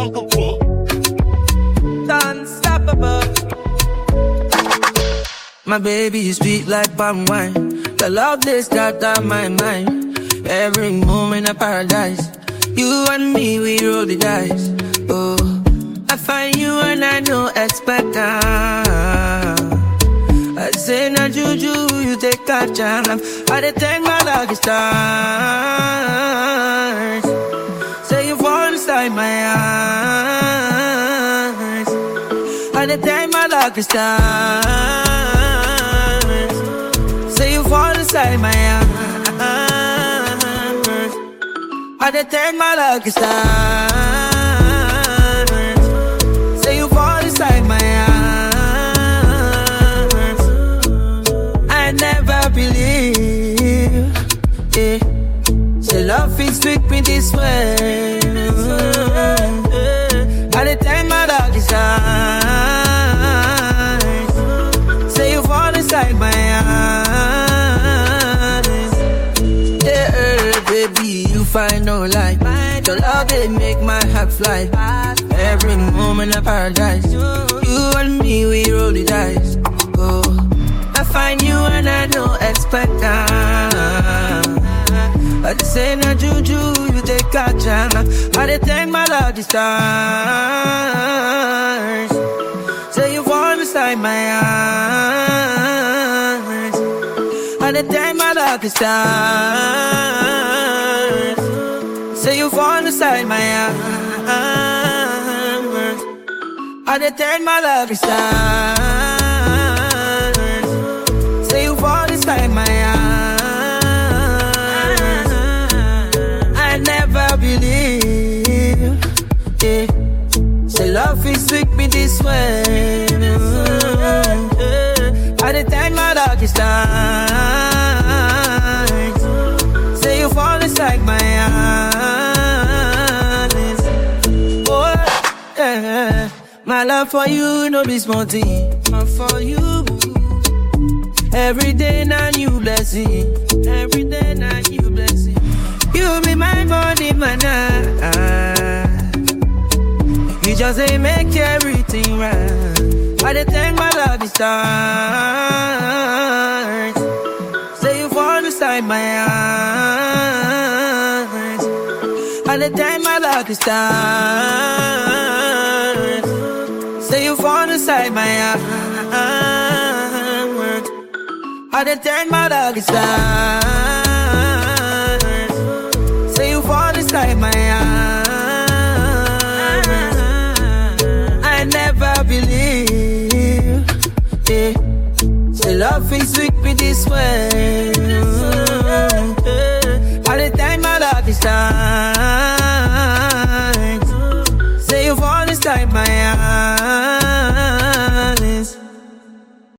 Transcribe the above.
Unstoppable. My baby is sweet like palm wine. The love this got on my mind. Every moment of paradise. You and me, we roll the dice. Oh, I find you and I no expect that. I say na juju, you take a chance. I dey take my lucky stars. Say you fall inside my eyes. I dey take my lucky stars. Say you fall inside my eyes. I dey take my lucky stars. Say you fall inside my eyes. I never believe. Yeah. Say love is sweet me this way. I dey take my lucky stars. Say you fall inside my eyes. Yeah, baby, you find no light. Your love they make my heart fly. Every moment of paradise. You and me, we roll the dice. Oh, I find you and I don't expect that. I just say na juju, you take a chance. I dey take my lucky stars. Say you fall beside my eyes. I dey take my lucky stars. Say you fall beside my eyes. I dey take my lucky stars. Say you fall beside my eyes. I never believe. Yeah. Say love is sweet me this way. I dey thank my lucky stars. Say you fall inside my eyes. Oh, yeah. My love for you no be small thing. My for you. Every day now new blessing. Every day now new blessing. You be my body, man. You just ain't make everything right. I dey thank my lucky stars. Say you fall beside my eyes. I dey thank my lucky stars. Say you fall inside my eyes. I dey thank my lucky stars. Say you fall inside my eyes. I never believe. Yeah. Say love is sweet me this way. I dey thank my lucky stars.